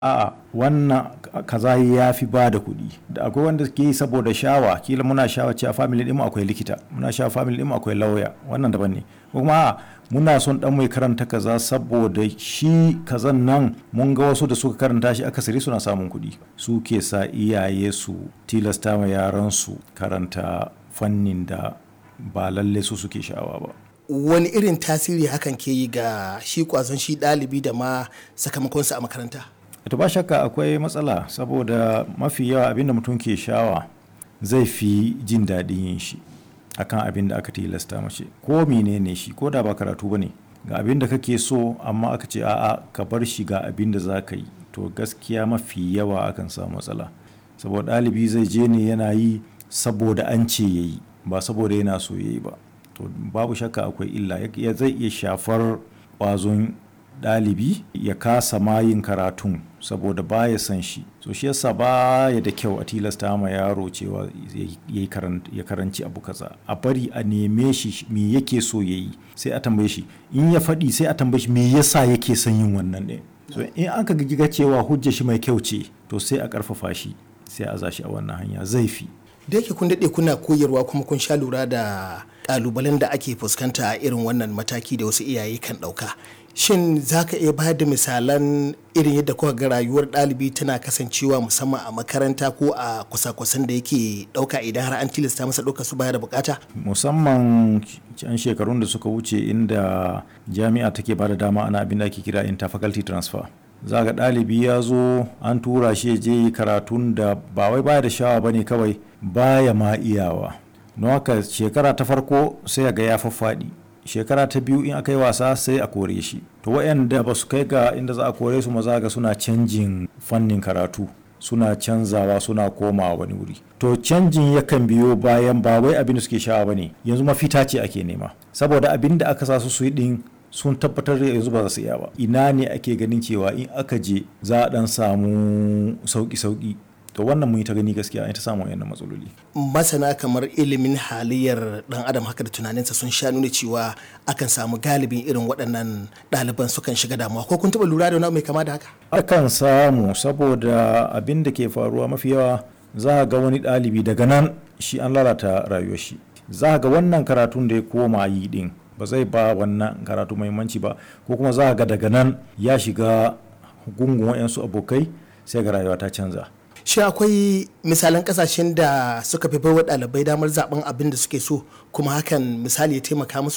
a'a wannan kaza ya fi ba da kuɗi da akwai wanda ke yi saboda shawa kila muna shawa cewa family ɗin akwai likita muna shawa family ɗin akwai lauya wannan daban ne kuma a'a muna son dan mai karanta kaza saboda shi kazan nan mun ga wasu da suka karanta shi akasari suna samun kuɗi su ke sa iyaye su tilasta ma yaran su karanta fannin da ba lalle su suke sha'awa ba wani irin tasiri hakan ke yi ga shi kwazon shi ɗalibi da ma sakamakonsa a makaranta to ba shakka akwai matsala saboda mafi yawa abinda mutum ke shawa zai fi jin daɗin yin shi akan abin da aka tilasta mace ko menene shi ko da ba karatu ba ne ga abin da kake so amma aka ce a'a ka bar shi ga abin da za ka yi to gaskiya mafi yawa akan samu matsala saboda ɗalibi zai je ne yana yi saboda an ce ya yi ba saboda yana so ya yi ba to babu shakka akwai illa zai iya shafar ƙwazon ɗalibi ya kasa mayin karatun saboda baya san shi so shi yasa baya da kyau a tilasta ma yaro cewa ya karanci abu kaza a bari a neme shi me yake so ya yi sai a tambaye shi in ya faɗi sai a tambaye shi me yasa yake son yin wannan ne so in aka ga cewa hujja shi mai kyau ce to sai a ƙarfafa shi sai a zashi a wannan hanya zai fi da yake kun daɗe kuna koyarwa kuma kun sha lura da ƙalubalen da ake fuskanta a irin wannan mataki da wasu iyaye kan ɗauka shin za ka iya bayar da misalan irin yadda kuka ga rayuwar ɗalibi tana kasancewa musamman a makaranta ko a kusa-kusan da yake ɗauka idan har an tilasta masa ɗauka su baya da bukata musamman can shekarun da suka wuce inda jami'a take ba da dama ana abin da ake kira interfaculty transfer za ga ɗalibi ya zo an tura shi je karatun da ba wai baya da shawa ba ne kawai baya ma iyawa don haka shekara ta farko sai ga ya faffaɗi shekara ta biyu in aka yi wasa sai a kore shi to waɗanda ba su kai ga inda za a kore su maza ga suna canjin fannin karatu suna canzawa suna komawa wani wuri to canjin yakan biyo bayan ba wai abin da suke shawa ba ne yanzu mafita ce ake nema saboda abin da aka sa su su yi din sun tabbatar da yanzu ba za su iya ba ina ne ake ganin cewa in aka je za a dan samu sauki-sauki to wannan mun yi ta gani gaskiya an ta samu wayannan matsaloli masana kamar ilimin halayyar dan adam haka da tunaninsa sun sha nuna cewa akan samu galibin irin waɗannan ɗaliban sukan shiga damuwa ko kun taɓa lura da wani mai kama da haka akan samu saboda abin da ke faruwa mafi yawa za ga wani ɗalibi daga nan shi an lalata rayuwar shi za ga wannan karatun da ya koma yi din ba zai ba wannan karatu muhimmanci ba ko kuma za ga daga nan ya shiga gungun wayansu abokai sai ga rayuwa ta canza shi akwai misalan kasashen da suka fi baiwa ɗalibai damar zaben abin da suke so kuma hakan misali ya taimaka musu